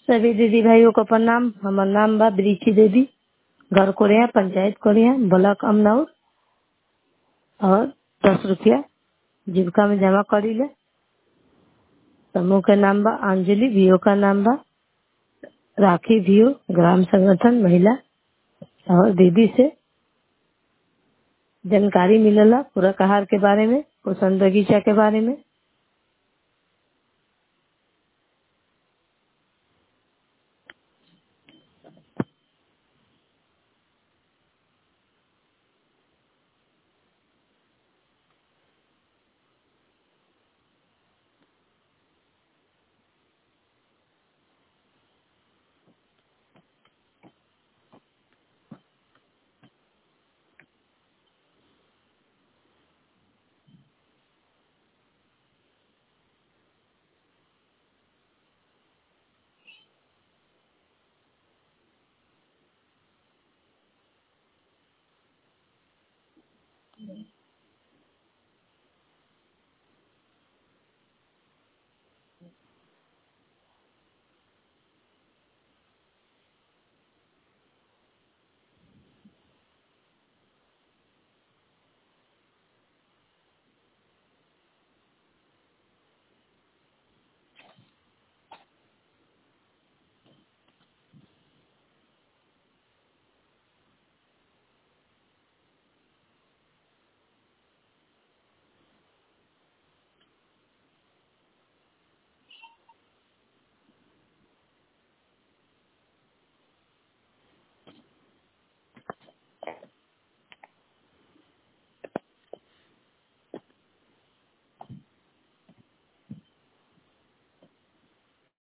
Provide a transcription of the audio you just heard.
सभी दीदी भाइयों को प्रणाम हमार नाम बा ब्रिची देवी घर कोरिया पंचायत कोरिया ब्लॉक अमनौर और दस रुपया जीविका में जमा करीले समूह के नाम बा अंजलि वीओ का नाम बा राखी वीओ ग्राम संगठन महिला और दीदी से जानकारी मिलेला पूरक आहार के बारे में पोषण बगीचा के बारे में